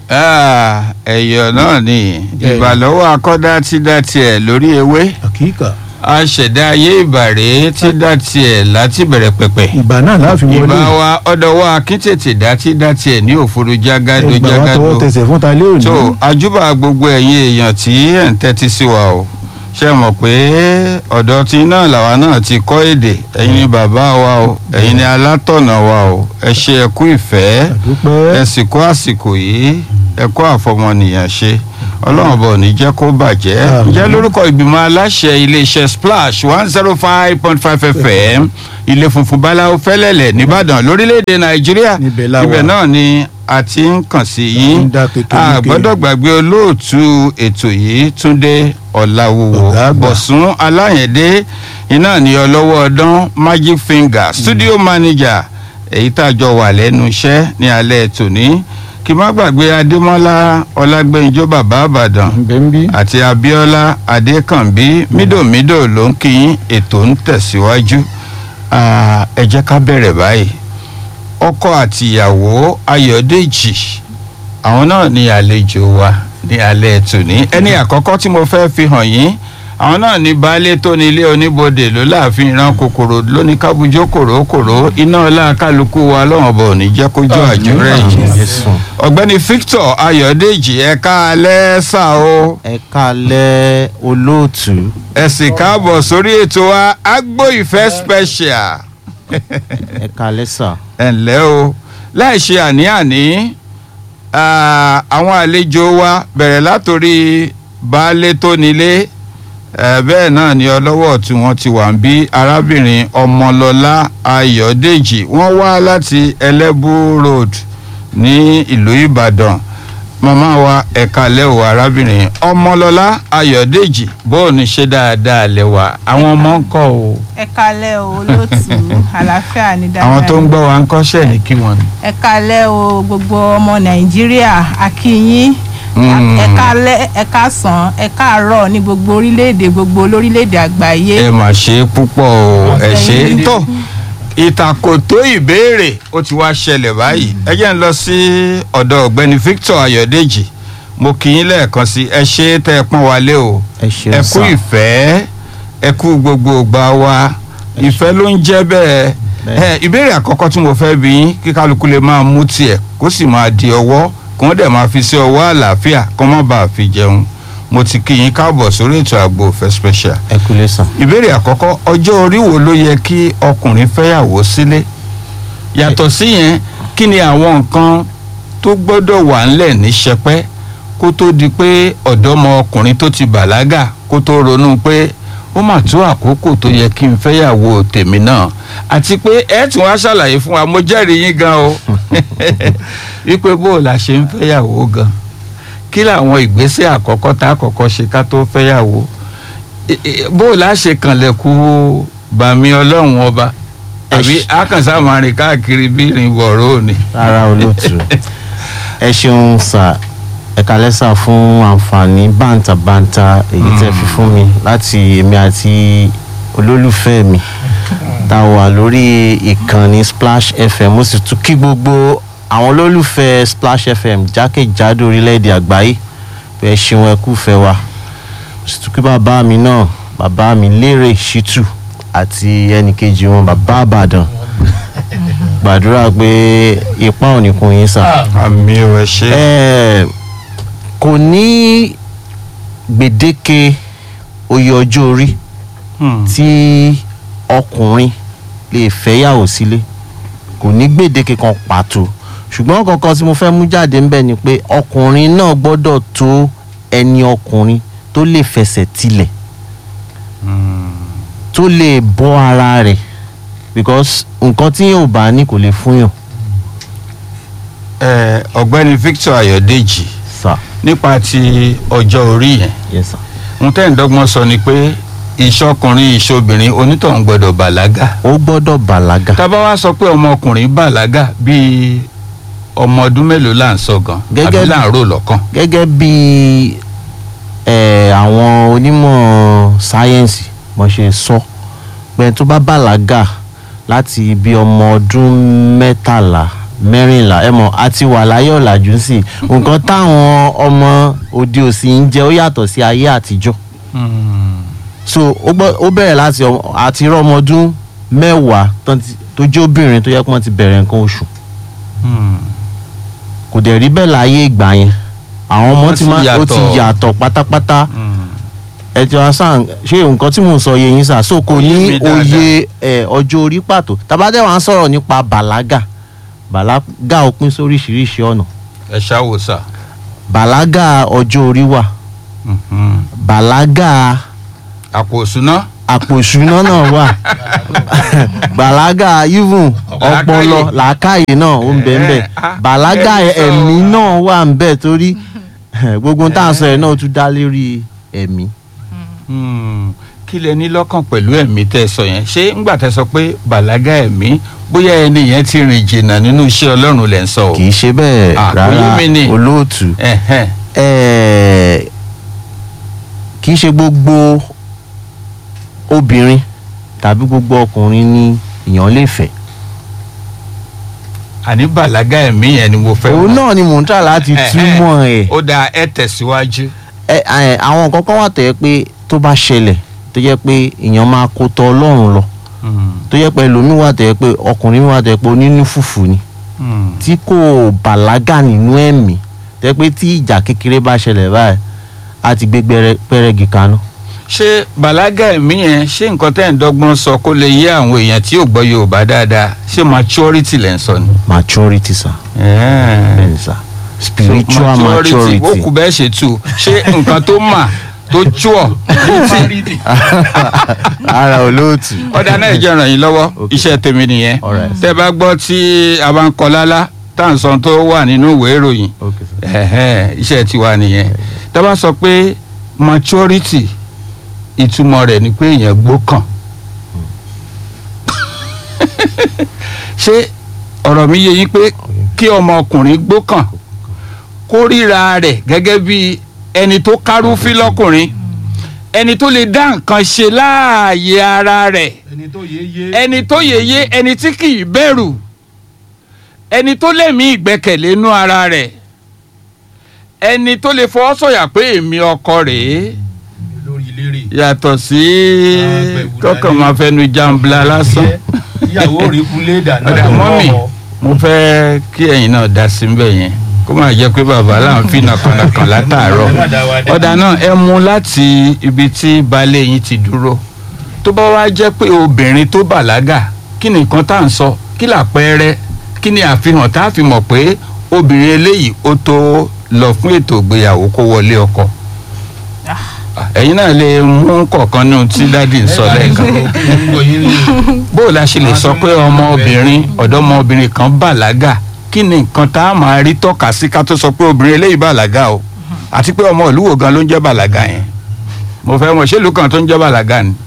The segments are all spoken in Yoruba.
Ah, ẹ̀yọ̀ náà ni ìbàlọ́wọ́ akọ́dá tí dá tiẹ̀ lórí ewé àkíkà aṣẹ̀dá ayé ìbàrẹ̀ tí dá tiẹ̀ láti bẹ̀rẹ̀ pẹ̀pẹ̀ ìgbà náà láàfin wọlé ìbá wa ọ̀dọ̀wọ́ akíntètè dá tí dá tiẹ̀ ní òfurufú jágádó ìgbà wa jágádó tọwọ́ tẹsẹ̀ fún ta lé òní. tó ajúbà gbogbo ẹ̀yin èèyàn tí ẹ̀ ń tẹ́tí sí wa o ṣe mọ̀ pé ọ̀dọ̀ tí náà làwa náà ti kọ́ èdè ẹ̀yin ni bàbá wa o ẹ̀yin ni alátọ̀nà wa o ẹ ṣe ẹ̀kú ìfẹ́ àdúpẹ́ ẹ sì kó àsìkò yìí ẹ kó àfọmọnìyàn ṣe ọlọ́run bọ̀ ní jẹ́ kó bàjẹ́ Àmín. jẹ́ lórúkọ ìgbìmọ̀ aláṣẹ iléeṣẹ́ splash one zero five point five fm ilé funfun báláwo fẹ́lẹ́lẹ̀ nìbàdàn lórílẹ̀‐èdè nàìjíríà Níbẹ̀ la wà. ibẹ̀ náà ni a ti ń kàn sí yín ń dá kékeré a gbọ́dọ̀ gbàgbé olóòtú ètò yìí túndé ọ̀làwùwò Ọ̀gá àgbà. bọ̀sùn aláyẹ̀dé iná ní ọlọ́wọ́ ọdán magic finger studio manager èyí tá a jọ wà lẹ́nu iṣẹ́ ní alẹ́ tòní kí má gbàgbé adémọ́lá ọlágbẹ́njọ́ bàbá àbàdàn bẹ́ńbí àti abíọ́lá adékànbí mídòmídò ló ń kí yín ètò ń tẹ̀síwájú Ah, ẹ jẹ́ ká bẹ̀rẹ̀ báyìí ọkọ àtìyàwó ayọ̀dèjì àwọn náà ní àlejò wa ní alẹ́ tòní ẹni àkọ́kọ́ tí mo fẹ́ fi hàn yín àwọn náà ní baálé tó ní ilé oníbodè ló láàfin ìran kòkòrò lóní kábújó kòrókòró iná ọlá kálukú wa lọ́wọ́n bọ̀ ní jẹ́ kójú àjùrẹ́ yìí ọ̀gbẹ́ni victor ayọ̀dèjì ẹ̀ka alẹ́ sà o ẹ kálẹ́ olóòtú ẹ sì káàbọ̀ sórí ètò wa agbo ìfẹ́ special ẹ kálẹ́ sà ẹ ǹlẹ́ o láì ṣe àní-àní ah, àwọn àlejò wa bẹ̀rẹ̀ látòrí baálé tó nílé eh, bẹ́ẹ̀ náà ni ọlọ́wọ́ tí wọ́n ti wà ń bí arábìnrin ọmọlọ́lá ayọ̀dèjì wọ́n wá láti ẹlẹ́bù road ní ìlú ìbàdàn màmá wa ẹ̀ka lẹ́wọ̀ arábìnrin ọmọlọ́lá ayọ̀dèjì bóò ní ṣe dáadáa lẹ́wà àwọn ọmọ ń kọ́ o ẹ kalẹ o olóòtú àlàáfíà ní dáadáa àwọn tó ń gbọ́ wa ń kọ́ṣẹ́ ní kí wọ́n ní. ẹ kalẹ o gbogbo ọmọ nàìjíríà akínyín Mm. ẹ kalẹ ẹ kásán ẹ káàárọ̀ ní gbogbo orílẹ̀-èdè gbogbo lórílẹ̀-èdè àgbáyé ẹ mà ṣe é púpọ̀ o ẹ ṣe é Àtẹ̀yìn. tó ìtàkòtó ìbéèrè ó ti wá ṣẹlẹ̀ báyìí ẹ jẹ́ ń lọ sí ọ̀dọ̀ ọ̀gbẹ́ni victor ayọ̀dèjì mo kì í lẹ́ẹ̀kan sí ẹ ṣe é tẹ́ ẹ pọ́n wálé o ẹ ṣeun ẹ kú sà ìfẹ́ ẹ kú gbogbo ìgbà wa ìfẹ́ ló ń jẹ́ bẹ́ẹ̀ ẹ Bẹ́ẹ̀. ìbéèrè àkọ́kọ́ tí mo fẹ́ bí yín kí kálukú lè máa mú tiẹ̀ kó sì máa di ọwọ́ kí wọ́n dẹ̀ máa fi sí ọwọ́ àlàáfíà kó má bàa fi jẹun mo ti kí yín káàbọ̀ sórí ètò àgbo òfẹ́ special ẹ kúlẹ̀ sà ìbéèrè àkọ́kọ́ ọjọ́ orí wo ló yẹ kí ọkùnrin fẹ́yàwó sílé yàtọ̀ sí yẹn kí ni àwọn nǹkan tó gbọ́dọ̀ wà ńlẹ̀ ní sẹpẹ́ kó tó di pé ọ̀dọ́mọ ọkùnrin tó ti bàlágà kó tó ronú pé ó mà tó àkókò tó yẹ kí n fẹ́yàwó tèmi náà àti pé ẹ tún wá ṣàlàyé fún wa mo jẹ́rìí yín gan o wípé bó o la ṣe ń fẹ́yàwó gan kí làwọn ìgbésẹ̀ àkọ́kọ́ tá a kọ́kọ́ ṣe ká tó fẹ́yàwó I- i- bó o la ṣe kànlẹ̀kù bàmí ọlọ́run ọba àbí akànṣá máa rìn káàkiri bí ìrìn wọ̀rọ̀ òní. rárá olóòtú ẹ ṣeun sà ẹ kálẹ́ sà fún àǹfààní bàǹtàbàǹtà èyí tẹ́ fi fún mi láti èmi àti olólùfẹ́ mi tá a wà lórí ìkànnì splash fm mo sì tún kí gbogbo àwọn olólùfẹ́ splash fm jákèjádò orílẹ̀-èdè àgbáyé pé ẹ ṣeun ẹ kúfẹ́ wa mo sì tún kí bàbá mi náà bàbá mi lérè ṣítù àti ẹnìkejì wọn bàbá àbàdàn gbàdúrà pé ipa ò ní kun yín sà. àmì ò ẹ ṣe. Ẹ, kò ní gbèdéke oyè ọjọ́ orí Hmm. tí ọkùnrin lè fẹ́yàwó sílé kò ní gbèdéke kan pàtó ṣùgbọ́n kankan tí mo fẹ́ mú jáde ńbẹ̀ ni pé ọkùnrin náà gbọ́dọ̀ tó ẹni ọkùnrin tó lè fẹsẹ̀ tilẹ̀ tó lè bọ́ ara rẹ̀ because nǹkan tí yóò bá ní kò lè fún yàn Ẹ, ọ̀gbẹ́ni victor ayọ̀dèjì sà nípa ti ọjọ́ orí yẹn yes sà. ohun tẹ́ ń dọ́gbọ́n sọ ni pé ìṣọkùnrin ìṣobìnrin onítọ̀hún gbọ́dọ̀ bàlágà ó gbọ́dọ̀ bàlágà tábà wá sọ pé ọmọkùnrin bàlágà bíi ọmọ ọdún mélòó là ń sọ gan Gẹ́gẹ́ àbí bí- là ń rò lọ́kàn. gẹ́gẹ́ bí ẹ̀, àwọn onímọ̀ sáyẹ́ǹsì mo ṣe sọ pé tó bá bàlágà láti bí ọmọ ọdún mẹ́tàlá mẹ́rìnlá ẹ mọ̀ a ti wà láyé ọ̀làjú sí i nǹkan táwọn ọmọ òde òsì ń jẹ ó yàtọ̀ sí ayé àtijọ́ so ó gbọ́- ó bẹ̀rẹ̀ láti ọmọ- àti rọ́ ọmọ ọdún mẹ́wàá tán ti- tó jẹ́ obìnrin tó yẹ kí wọ́n ti bẹ̀rẹ̀ nǹkan oṣù kò dẹ̀ rí bẹ́ẹ̀ láyé ìgbà yẹn àwọn ọmọ Wọ́n ti ti máa ó yàtọ̀. ti yàtọ̀ pátápátá ẹ ti wá sàn ṣé nǹkan tí mò ń sọ yé yín sà so kò Ó yé ní mi dáadáa. òye ẹ, ọjọ́ orí pàtó tàbádẹ́ wàá sọ̀rọ̀ nípa bàlágà bàlágà ó pín sóríṣiríṣi ọ̀nà ẹ ṣáwó sà. bàlágà ọjọ́ orí wà bàlágà àpò òṣùná. àpò ìṣúná náà wà bàlágà even ọpọlọ làákàyè náà ó ń bẹ ń bẹ Eh, ah, bàlágà ẹni sọ- ẹ̀mí náà wà ń bẹ torí gbogbo ohun tá à ń sọ yẹn náà ó tún dá lérí ẹ̀mí. Hmm, kí lẹ ní lọ́kàn pẹ̀lú ẹ̀mí tẹ́ ẹ sọ yẹn ṣé ńgbà tẹ́ sọ pé bàlágà ẹ̀mí bóyá ẹni yẹn ti rìn jìnnà nínú iṣẹ́ ọlọ́run lẹ́ ń sọ o. kì í ṣe bẹ́ẹ̀ Ah, rárá oyún mi ni. olóòtú Ẹ̀hẹ́n. ẹ̀ẹ́, kì í ṣe gbogbo obìnrin tàbí gbogbo ọkùnrin ni èèyàn lè fẹ́ àní bàlágà ẹ̀mí yẹn ni mo fẹ́ òun mọ̀. náà ni mò ń tà láti Ẹ̀hẹ́n. túmọ̀ ẹ̀ ó dáa ẹ tẹ̀síwájú. ẹ ẹ, àwọn nǹkan kan wà tó yẹ pé tó bá ṣẹlẹ̀ tó yẹ pé èèyàn máa kó tọ ọlọ́run lọ Hmm, tó yẹ pé ẹlòmíì wà tó yẹ pé ọkùnrin wà tó yẹ pé onínú fùfù ni hmm. tí kò bàlágà nínú ẹ̀mí tó yẹ pé tí ìjà kékeré bá ṣẹlẹ̀ báyìí á ti gbé gbẹrẹ- pẹrẹgì kaná. ṣé bàlágà ẹ̀mí yẹn ṣé nǹkan tẹ́ ń dọ́gbọ́n sọ kó lè yé àwọn èèyàn tí ò gbọ́ yorùbá dáadáa ṣé maturity lẹ́ ń sọ ni. maturity sir Ẹ̀ẹ́. bẹ́ẹ̀ sir spiritual maturity ó kù bẹ́ẹ̀ ṣe tù ṣé nǹkan tó mà tó túọ̀ létí ara olóòtú. ọ̀dà náà ìjọ ràn yín lọ́wọ́ Okay. iṣẹ́ tèmi nìyẹn Alright. tẹ́ bá gbọ́ tí a bá ń kọ lálá tá à ń sọ tó wà nínú ìwé ìròyìn okay sir. ẹ̀hẹ́n, iṣẹ́ tiwa nìyẹn tá a bá sọ pé maturity ìtumọ̀ rẹ̀ ni pé èèyàn gbókàn ṣé ọ̀rọ̀ mi yé yín pé kí ọmọkùnrin gbókàn kó ríra rẹ̀ gẹ́gẹ́ bí ẹni tó kárúfí lọ́kùnrin ẹni tó lè dá nǹkan ṣe láàyè ara rẹ̀ ẹni tó yé yé. ẹni tó yèyé ẹni tí kì í bẹ̀rù ẹni tó lẹ́mí ìgbẹ́kẹ̀lé inú ara rẹ̀ ẹni tó lè fọwọ́ sọ̀yà pé èmi ọkọ rèé lórí eléré. yàtọ̀ sí Àgbẹ̀wò kọ́kàn dání. máa fẹnu jàǹbla lásán. ìyàwó rí kulé dáná. ọ̀dà mọ́mì mo fẹ́ kí ẹ̀yin náà dá sí mbẹ̀ yẹn kó máa jẹ́ pé bàbá là ń fi nàkànàkàn látàárọ̀ ọ̀dà náà ẹ mú láti ibi tí baálé yín ti dúró tó bá wá jẹ́ pé obìnrin tó bàlágà kí ni nǹkan tá à ń sọ kí làpẹẹrẹ kí ni àfihàn tá a fi mọ̀ pé obìnrin eléyìí ó tó lọ fún ètò ìgbéyàwó kó wọlé ọkọ ẹ̀yin náà lè mú kọ̀ọ̀kan nínú tí dádì ń sọ lẹ́ẹ̀kan bó o la ṣe lè sọ pé ọmọbìnrin ọ̀dọ́mọbìnrin kan bàlágà kí ni nǹkan tá a máa rí tọ́ka sí ká tó sọ pé obìnrin eléyìí bàlágà o àti pé ọmọ ìlú wo gan ló ń jẹ́ bàlágà yẹn mo fẹ́ mọ̀ ṣé ìlú kan tó ń jẹ́ bàlágà ni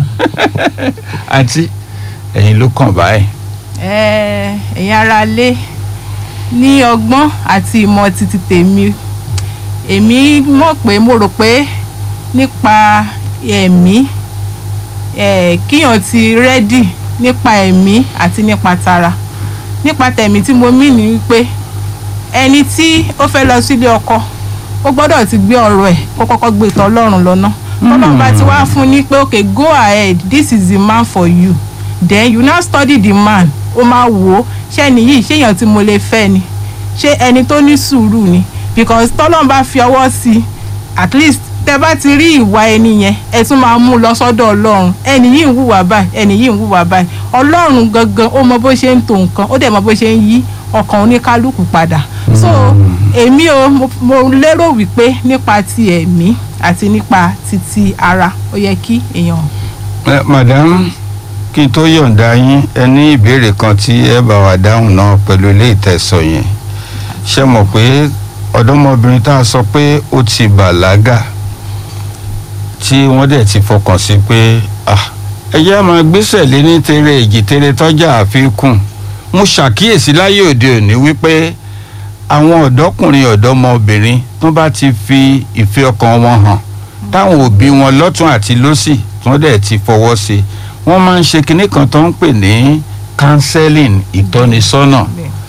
àti ẹ̀yin ló kàn báyìí. Ẹ, ẹ̀yin ará lé ní ọgbọ́n àti ìmọ̀ títí tèmi èmi mọ̀ pé mo rò pé nípa ẹ̀mí ẹ̀, kíyàn ti rẹ́dì nípa ẹ̀mí àti nípa tara nípa tẹ̀mí tí mo mí ni wípé ẹni tí ó fẹ́ lọ sílé ọkọ ó gbọ́dọ̀ ti gbé ọ̀rọ̀ ẹ̀ kó kọ́kọ́ gbé tọ́ ọlọ́run lọ́nà tọ́lọ́run bá ti wá fún ní pé okay go ahead this is the man for you then you now study the man ó máa wò ó ṣé ẹni yìí ṣé èèyàn tí mo lè fẹ́ ni ṣé ẹni tó ní sùúrù ni because tọ́lọ́run bá fi ọwọ́ sí i at least tẹ bá ti rí ìwà ẹni yẹn ẹ tún máa mú lọ sọ́dọ̀ ọlọ́run ẹni yìí ń hùwà báyìí ẹni yìí ń hùwà báyìí ọlọ́run gangan ó mọ bó ṣe ń to nǹkan ó dẹ̀ mọ bó ṣe ń yí ọkàn oníkálukú padà so èmi o mo- mo lérò wípé nípa ti ẹ̀mí àti nípa titi ara ó yẹ kí èèyàn Ẹ, madam kí n tó yọ̀ǹda yín ẹ ní ìbéèrè kan tí ẹ bá wa dáhùn náà pẹ̀lú ilé ìtẹ̀sọ̀ yẹn ṣe mọ̀ pé ọ̀dọ́mọbìnrin tá a sọ pé ó ti bàlágà tí wọ́n dẹ̀ ti fọkàn sí pé ah, ẹ jẹ́ máa gbéṣẹ̀ lé ní tere èjì tere tọ́jà àfikún mo ṣàkíyèsí láyé òde òní wípé àwọn ọ̀dọ́kùnrin ọ̀dọ́mọbìnrin tó bá ti fi ìfẹ́ ọkàn wọn hàn táwọn òbí wọn lọ́tún àti lọ́sì tí wọ́n dẹ̀ ti fọwọ́ sí i wọ́n máa ń ṣe kinní kan tó ń pè ní counseling ìtọ́nisọ́nà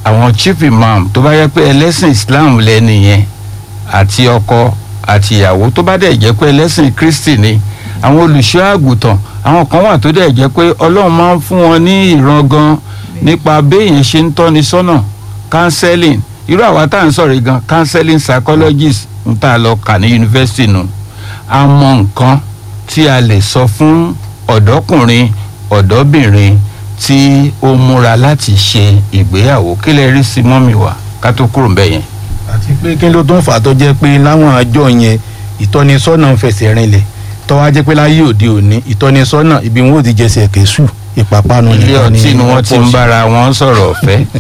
àwọn chief imam tó bá yẹ pé ẹlẹ́sìn islam lẹ́nu yẹn àti ọkọ àti ìyàwó tó bá dẹ̀ jẹ́ pé ẹlẹ́sìn kristi ni àwọn olùṣọ́ àgùntàn àwọn kan wà tó dẹ̀ jẹ́ pé ọlọ́run máa ń fún wọn ní ìran gan nípa béèyàn ṣe ń tọ́ni sọ́nà counseling irú àwa tá à ń sọ̀rọ̀ yìí gan counseling psychologist ń tà lọ kà ní yunifásitì nù a mọ nǹkan tí a lè sọ fún ọ̀dọ́kùnrin ọ̀dọ́bìnrin tí ó múra láti ṣe ìgbéyàwó kí lè rí sí mọ́mì wa ká tó kúrò ńbẹ̀ yẹn. àti pé kí ló tó ń fà á tó jẹ́ pé láwọn àjọ yẹn ìtọ́nisọ́nà ń fẹsẹ̀ rinlẹ̀ tọ́wọ́ á jẹ́ pé láyé òde òní ìtọ́nisọ́nà ibi wọn ò ti jẹsẹ̀ kẹ́sù ìpápánu ilé nìkan ọtí ni wọ́n ti ń pọ̀ sí. bára wọn sọ̀rọ̀ ọ̀fẹ́